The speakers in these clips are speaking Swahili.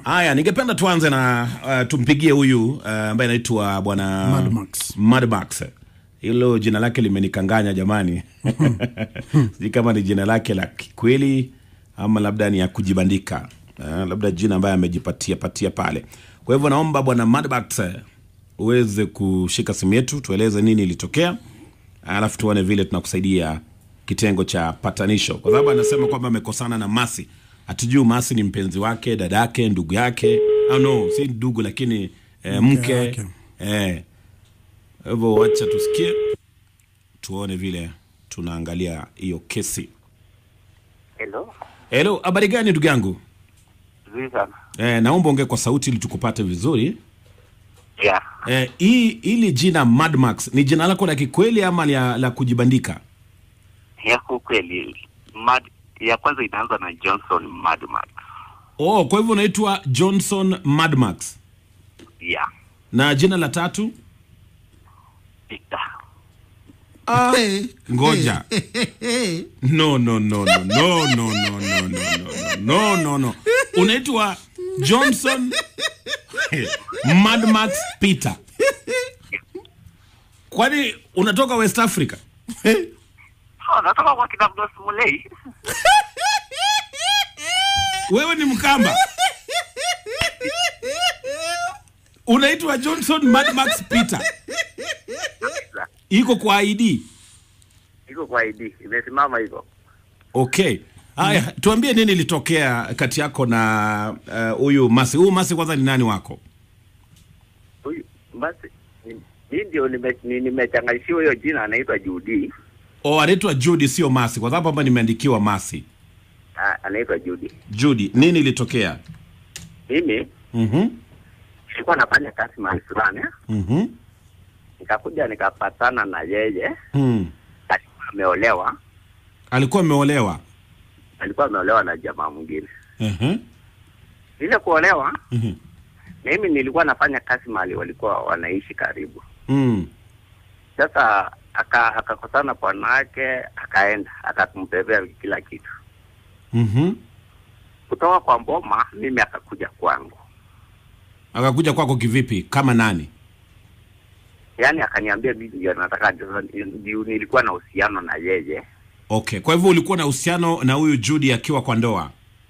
Haya, ningependa tuanze na uh, tumpigie huyu uh, ambaye anaitwa bwana Mad Max. Mad Max. Hilo jina lake limenikanganya jamani. Sijui kama ni jina lake la kweli ama labda ni ya kujibandika. Uh, labda jina ambaye amejipatia patia pale. Kwa hivyo naomba bwana Mad Max uh, uweze kushika simu yetu tueleze nini ilitokea, alafu tuone vile tunakusaidia kitengo cha patanisho, kwa sababu anasema kwamba amekosana na Masi. Hatujui Masi ni mpenzi wake, dadake, ndugu yake. Ah, no, si ndugu lakini eh, mke wake. eh. Kwa hivyo wacha tusikie, tuone vile tunaangalia hiyo kesi. Hello. Hello, habari gani ndugu yangu? Vizuri sana. Eh, naomba ongee kwa sauti ili tukupate vizuri. Yeah. Eh, hii hili jina Mad Max ni jina lako la kikweli ama la, la kujibandika? Yako kweli. Mad ya kwanza inaanza na Johnson Madmax. Oh, kwa hivyo unaitwa Johnson Mad Max. Yeah. Na jina la tatu? Victor. Ah, Hey, ngoja. hey, hey. No, no, no, no, no, no, no, no, no, no, no, no, no. Unaitwa Johnson Mad Max Peter. Kwani unatoka West Africa? Oh, natoka kwa kina Abdul Mulei. Wewe ni Mkamba. Unaitwa Johnson Mad Max Peter. Iko kwa ID. Iko kwa ID. Imesimama hivyo. Okay. Haya, tuambie nini ilitokea kati yako na eh, huyu uh, Masi. Huyu Masi kwanza ni nani wako? Huyu basi ni- mimi ndio nime- ni- nimechanganishiwa hiyo jina anaitwa Judy. O, anaitwa Judy sio Masi, kwa sababu hapa nimeandikiwa Masi. Ah, anaitwa Judy. Judy, nini ilitokea? Mimi Mhm. nilikuwa nafanya kazi mahali fulani. Mhm. Nikakuja nikapatana na yeye. Mm. Alikuwa ameolewa. Alikuwa ameolewa. Alikuwa ameolewa na jamaa mwingine. Mhm. Ile kuolewa Mhm. mimi nilikuwa nafanya kazi mahali walikuwa wanaishi karibu. Mm. Sasa aka- akakosana bwana wake, akaenda akakumbebea kila kitu Mhm. kutoka kwa Mboma. Mimi akakuja kwangu, Akakuja kwako kivipi? Kama nani? yaani akaniambia mimi ndio nataka, ndio nilikuwa na uhusiano na yeye, Okay, kwa hivyo ulikuwa na uhusiano na huyu Judy akiwa kwa ndoa.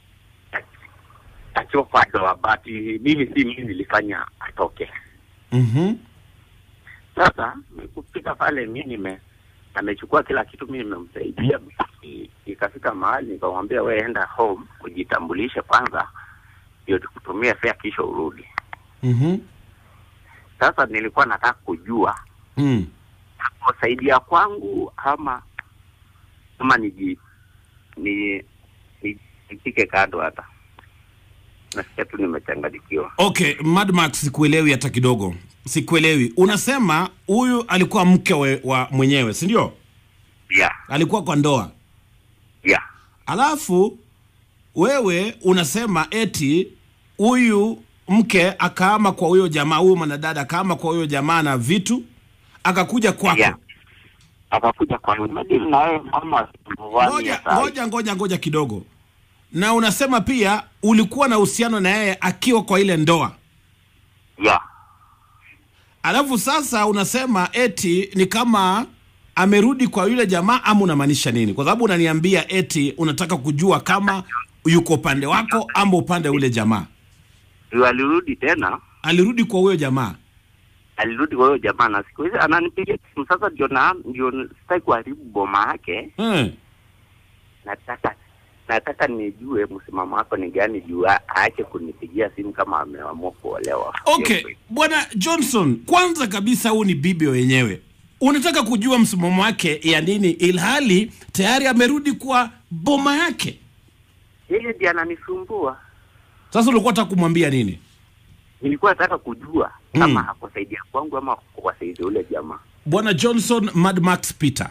akiwa kwa ndoa, but mimi si mimi nilifanya atoke. Mhm. Sasa kufika pale, mi nime amechukua kila kitu, mi nimemsaidia. I- Ikafika mahali nikamwambia, we enda home ujitambulishe kwanza, ndio tukutumie fare kisha urudi. Mhm. Sasa nilikuwa nataka kujua Mm. kusaidia kwangu ama ama niji ni ni- nipike kando hata nasikia tu nimechanganyikiwa. Okay, Mad Max sikuelewi hata kidogo. Sikuelewi. Unasema huyu alikuwa mke we, wa mwenyewe, si ndio? Yeah, Alikuwa kwa ndoa. yeah. Alafu wewe unasema eti huyu mke akaama kwa huyo jamaa, huyu mwanadada akaama kwa huyo jamaa na vitu akakuja kwako. Yeah. Akakuja kwa madini na wewe mama Ngoja, ngoja, ngoja, ngoja kidogo. Na unasema pia ulikuwa na uhusiano na yeye akiwa kwa ile ndoa. Yeah. Alafu sasa unasema eti ni kama amerudi kwa yule jamaa ama unamaanisha nini? Kwa sababu unaniambia eti unataka kujua kama yuko upande wako ama upande wa yule jamaa. Ndio alirudi tena, Alirudi kwa huyo jamaa. alirudi kwa huyo jamaa na siku hizi ananipigia simu sasa, ndio na ndio sitaki kuharibu boma yake. Hmm. Nataka nataka nijue msimamo wako ni gani juu a- aache kunipigia simu kama ameamua kuolewa. Okay, Hiyo- bwana Johnson, kwanza kabisa huu ni bibi wenyewe. Unataka kujua msimamo wake ya nini ilhali tayari amerudi kwa boma yake. Yeye ndiye ananisumbua. Sasa ulikuwa unataka kumwambia nini? Nilikuwa nataka kujua Mm. kama hakusaidia kwangu ama kuwasaidia ule jamaa. Bwana Johnson Mad Max Peter.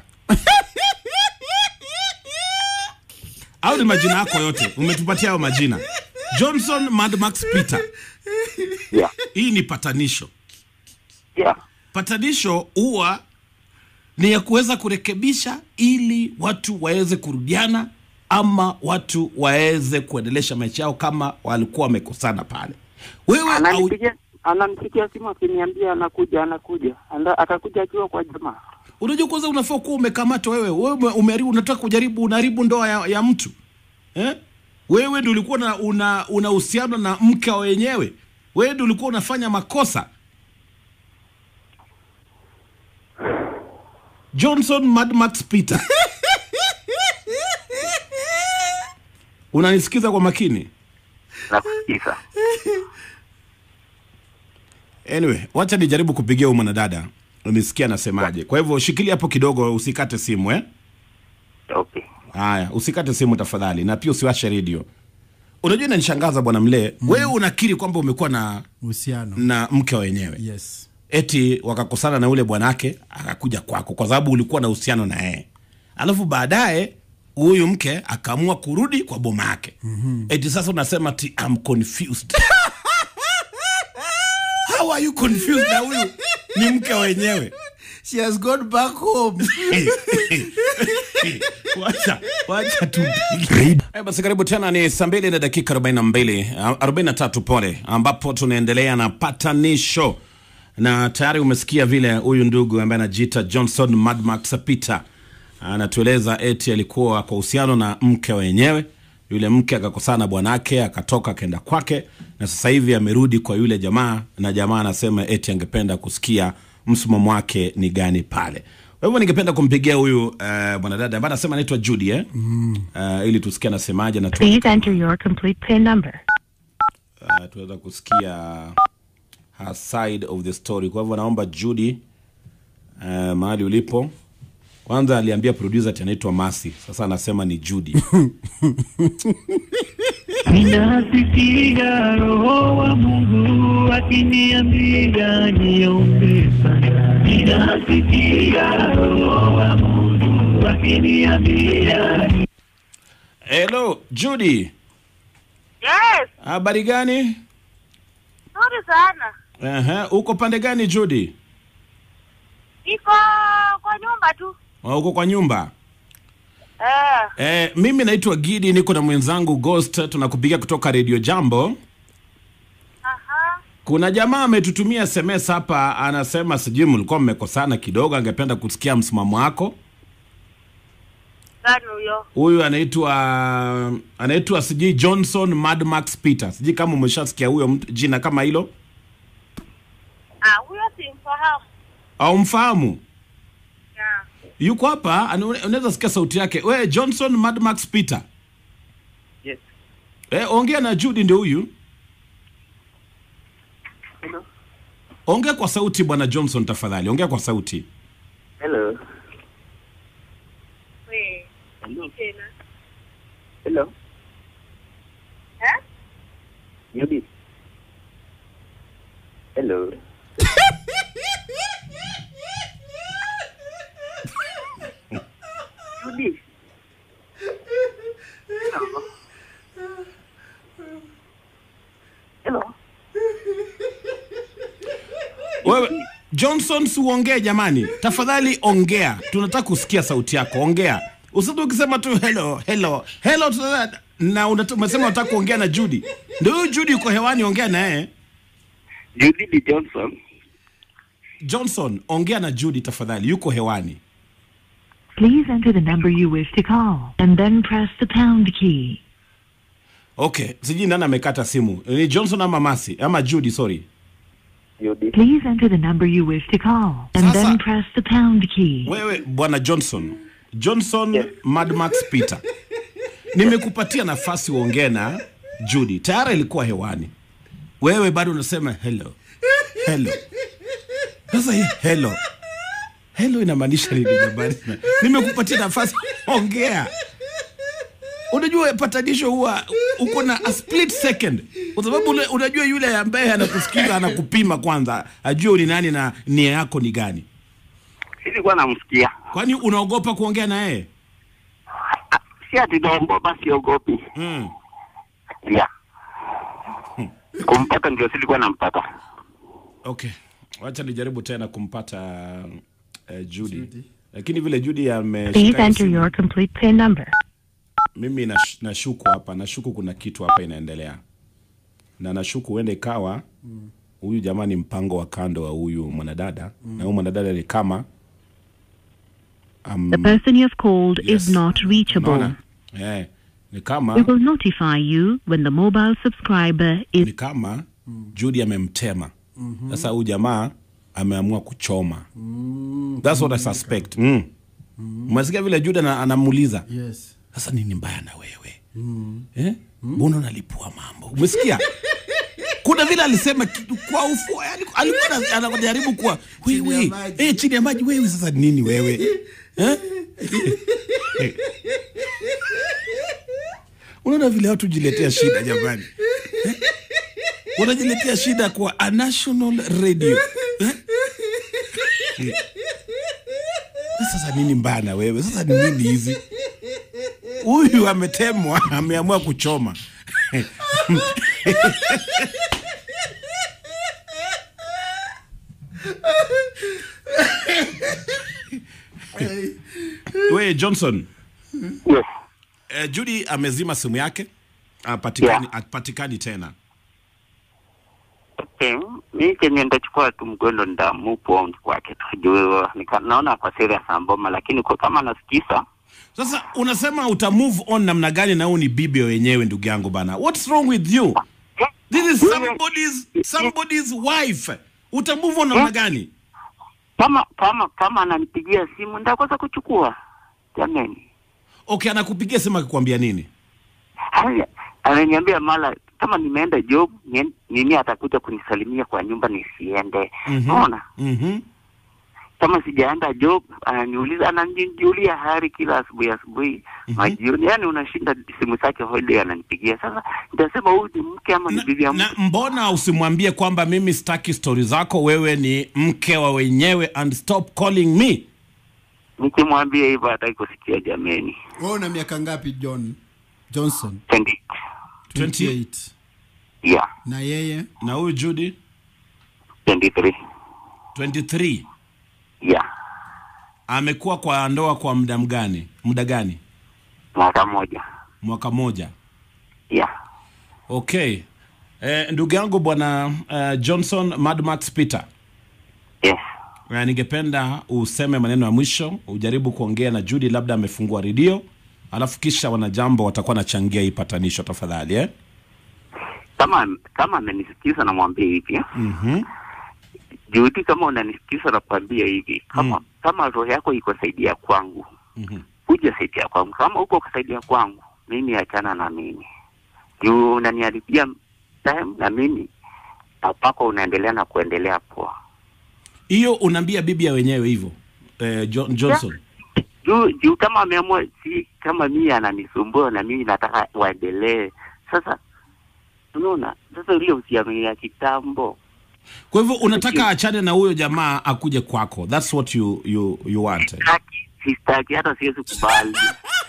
au ni majina yako yote umetupatia hayo majina johnson mad max peter Yeah. hii ni patanisho Yeah. patanisho huwa ni ya kuweza kurekebisha ili watu waweze kurudiana ama watu waweze kuendelesha maisha yao kama walikuwa wamekosana pale. Wewe au, Ananipigia ananipigia simu akiniambia anakuja anakuja. Anda, atakuja akiwa kwa jamaa. unajua kwanza unafaa kuwa umekamatwa wewe. Wewe ume- umeharibu, unataka kujaribu, unaharibu ndoa ya, ya mtu eh? Wewe ndio ulikuwa na una una uhusiano na mke wa wenyewe. Wewe ndio ulikuwa unafanya makosa. Johnson Mad Max Peter. Unanisikiza kwa makini? Nakusikiza. Anyway, wacha nijaribu kupigia huyu mwanadada unisikia anasemaje. Kwa hivyo shikilia hapo kidogo, usikate simu eh. Okay. Haya, usikate simu tafadhali, na pia usiwashe redio. Unajua inanishangaza bwana Mlee, wewe unakiri kwamba umekuwa na uhusiano na mke wa wenyewe yes eti wakakosana na ule bwanake akakuja kwako kwa sababu ulikuwa na uhusiano na yeye, alafu baadaye huyu mke akaamua kurudi kwa boma yake mm-hmm. eti sasa unasema ti I'm confused how are you confused na huyu ni mke wa wenyewe she has gone back home wacha wacha tupige Eh, basi karibu tena ni saa mbili na dakika 42 ah, 43 pole ambapo tunaendelea na patanisho na tayari umesikia vile huyu ndugu ambaye anajiita johnson madmax peter anatueleza eti alikuwa kwa uhusiano na mke wenyewe yule mke akakosana na bwanake akatoka akaenda kwake na sasa hivi amerudi kwa yule jamaa na jamaa anasema eti angependa kusikia msimamo wake ni gani pale kwa hivyo ningependa kumpigia huyu uh, mwanadada ambaye anasema anaitwa Judy eh? mm. uh, ili tusikie anasemaje na tu, Please enter your complete PIN number. uh, tuweza kusikia her side of the story. Kwa hivyo naomba Judy uh, mahali ulipo kwanza aliambia producer ati anaitwa Masi, sasa anasema ni Judy. Ninasikia roho wa Mungu akiniambia niombe sana. Ninasikia roho wa Mungu akiniambia Hello Judy, Yes, habari gani? nzuri sana. Ehe, uko pande gani Judy? Niko kwa nyumba tu. Uh, uko kwa nyumba? Eh, Eh, mimi naitwa Gidi, niko na mwenzangu Ghost, tunakupigia kutoka Radio Jambo. aha. Kuna jamaa ametutumia SMS hapa, anasema sijui mlikuwa mmekosana kidogo, angependa kusikia msimamo wako. Gani huyo? Huyu anaitwa anaitwa sijui Johnson Mad Max Peter, sijui kama umeshasikia huyo mtu- jina kama hilo Ah, huyo simfahamu. au mfahamu. Yeah. Yuko hapa, ana- unaweza sikia sauti yake. We Johnson Mad Max Peter, Yes. eh, ongea na Judy, ndio huyu. Hello. Ongea kwa sauti bwana Johnson, tafadhali ongea kwa sauti. Hello. We, nini tena? Hello. Eh? Judy. Hello. Judy. Hello. Hello. Wewe Johnson, si uongee jamani, tafadhali ongea, tunataka kusikia sauti yako, ongea. Usije ukisema tu hello hello hello tuna- na unat- umesema unataka kuongea na Judy. Ndio huyu Judy yuko hewani, ongea naye. Judy D. Johnson. Johnson, ongea na Judy tafadhali, yuko hewani. Please enter the number you wish to call and then press the pound key. Okay, sijui nani amekata simu, ni Johnson ama Masi ama Judy, sorry. Judy. Please enter the number you wish to call and Sasa- then press the pound key. Wewe bwana Johnson, Johnson Yes. Mad Max Peter, nimekupatia nafasi uongee na Judy, tayari ilikuwa hewani, wewe bado unasema hello hello. Sasa hii hello hello inamaanisha nini jamani? Nimekupatia nafasi ongea. Unajua patanisho huwa uko na a split second, kwa sababu ule- unajua yule ambaye anakusikiza anakupima kwanza, ajue ni nani na nia yako ni gani. Silikuwa namsikia. Kwani unaogopa kuongea na yeye? Ah, Si ati naogopa, siogopi. Mm. Yeah. Kumpata ndio silikuwa nampata. Okay, wacha nijaribu tena kumpata uh, Judy. Lakini vile Judy Please ameshika enter simu- your complete PIN number. mimi nash- nashuku hapa nashuku kuna kitu hapa inaendelea na nashuku huenda ikawa huyu jamaa ni mpango wa kando wa huyu mwanadada na huyu mwanadada ni kama um, The person you have called Yes. is not reachable. unaona? eh, ni kama We will notify you when the mobile subscriber is ni kama Judy amemtema sasa huyu jamaa ameamua kuchoma that's what I suspect mm. Umesikia vile Judy ana- anamuuliza Yes. sasa nini mbaya na wewe eh? mbona unalipua mambo umesikia kuna vile alisema kitu kwa ufu yani, alikuwa ana- anajaribu kuwa Chini ya wewe maji. eh, chini ya maji wewe sasa nini wewe eh? unaona vile watu jiletea shida jamani eh? wanajiletea shida kwa a national radio eh? Eh. sasa nini mbaya na wewe sasa ni nini hizi huyu ametemwa ameamua kuchoma we johnson Yes. eh, judy amezima simu yake apatikani, Yeah. apatikani tena Okay. Mi kenye ndachukua tu mgondo ndamupo kwake tu juu nika- naona kwa serious amboma, lakini kwa kama nasikiza sasa unasema uta move on namna gani na huu ni bibi wenyewe ndugu yangu bana what's wrong with you this is somebody's, somebody's wife uta move on namna gani kama kama kama ananipigia simu ndakosa kuchukua jamani. okay anakupigia simu akikwambia nini Haya, ananiambia mara kama nimeenda job nien- nini atakuja kunisalimia kwa nyumba nisiende. Mhm. Unaona? mm-hmm. Kama sijaenda job ananiuliza ananijulia hali kila asubuhi asubuhi majioni, yani unashinda simu zake holiday ananipigia. Sasa nitasema huyu ni mke ama ni na, bibi ya na mtu? mbona usimwambie kwamba mimi sitaki stori zako wewe ni mke wa wenyewe and stop calling me Nikimwambia hivyo hataki kusikia jameni. Wewe una miaka ngapi John Johnson? 20 28. yeah, Na yeye na huyu judy 23 23 yeah, amekuwa kwa ndoa kwa muda mgani muda gani mwaka mmoja mwaka moja yeah. okay eh, ndugu yangu bwana uh, johnson madmax peter Yes. uh, ningependa useme maneno ya mwisho ujaribu kuongea na judy labda amefungua redio alafu kisha wanajambo watakuwa nachangia hii patanisho tafadhali eh? Kama kama amenisikiza namwambia hivi mm-hmm. Juhudi, kama unanisikiza nakwambia hivi kama Mm. kama roho yako iko saidia kwangu Mhm. kuja saidia kwangu. Kama uko kusaidia kwangu, mimi achana na mimi juu unaniharibia time na mimi apako unaendelea na kuendelea poa hiyo unaambia bibi ya wenyewe hivyo eh, John, johnson juu juu kama ameamua si kama mimi ananisumbua na mimi nataka waendelee sasa unaona sasa ile usiamini ya kitambo kwa hivyo unataka achane na huyo jamaa akuje kwako thats what you, you, you want eh? Sitaki, sistaki hata siwezi kubali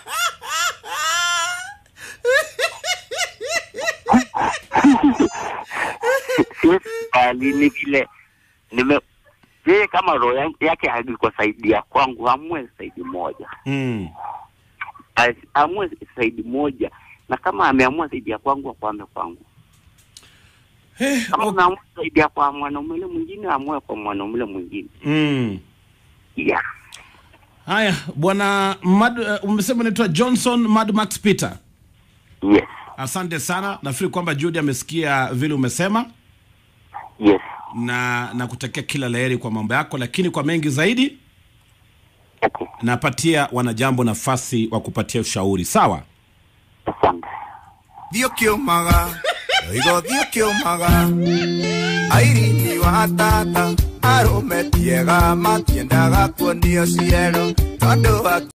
siwezi kubali ni vile nime yeye kama roho yangu- yake haiko saidi ya kwangu amue saidi moja mm. As- amue saidi moja na kama ameamua saidi ya kwangu akwame kwangu Eh, kama ok- unaamua saidi ya kwa mwanaume ule mwingine amue kwa mwanaume ule mwingine mm. yeah. haya bwana Mad, uh, umesema unaitwa johnson madmax peter yes asante sana nafikiri kwamba judy amesikia vile umesema yes na na kutakia kila laheri kwa mambo yako lakini kwa mengi zaidi okay napatia wanajambo nafasi wa kupatia ushauri sawa asante Dio kiumaga Oigo dio kiumaga Airini wa tata Arume tiega Matiendaga kuonio ciero Tondu wa